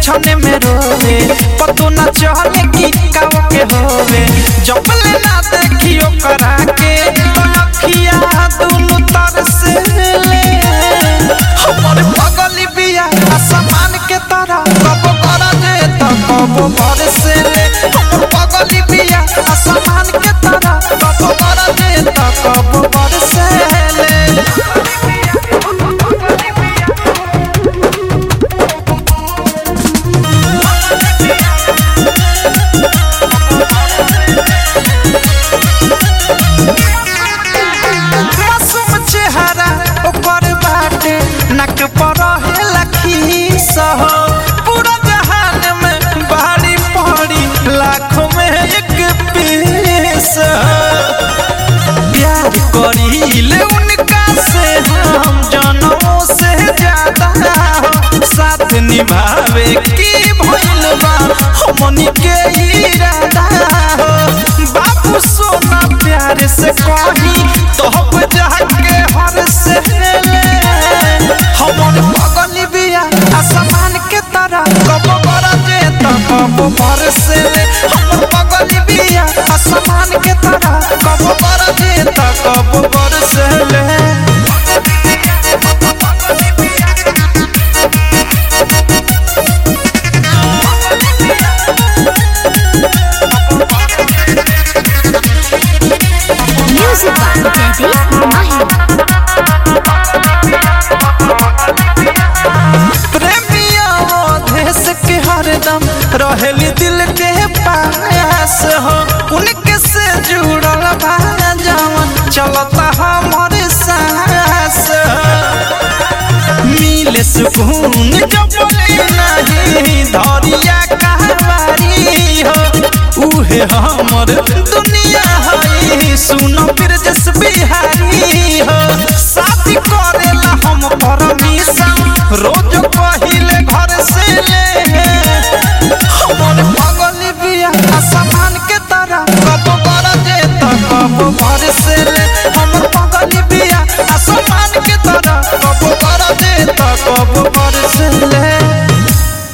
छने में रोवे पतो न चले कि काव के होवे जब ले ना देखियो करा के तो अखिया दुनु तरस ले हमर पगली बिया आसमान के तरह कब कर दे तो कब बरस ले हमर पगली बिया आसमान के तरह कब कर दे तो कब बरस ले मासूम चेहरा ओकर बाटे नक पर रहेला खीस हो पूरा जहान में बारी पड़ी लाखों में एक पीस हो प्यार करीले उनका से हम जनों से ज्यादा हो साथ निभावे की भइल बा हमनी के इरादा हो बाबू सोना प्यार से कही तो हम जाके हर से ले हमन पगली बिया आसमान के तरह कब बर जे तो कब बर से ले हमन पगली बिया आसमान के तरह कब बर जे तो कब बर से ले Music by Daddy Mahi. प्रेमिया देश के हरदम रहेली दिल के पास हो उनके से जुड़ल बा जवन चलता हमारे सांस हो। मिले सुकून जब बोले नहीं धरिया कहवारी हो उहे हमर दुनिया है सुनो फिर जस बिहारी हो शादी करेला हम परमिशन रोज पहिले घर से ले हमर पगली बिया आसमान के तरह कब बर जे तो कब भर से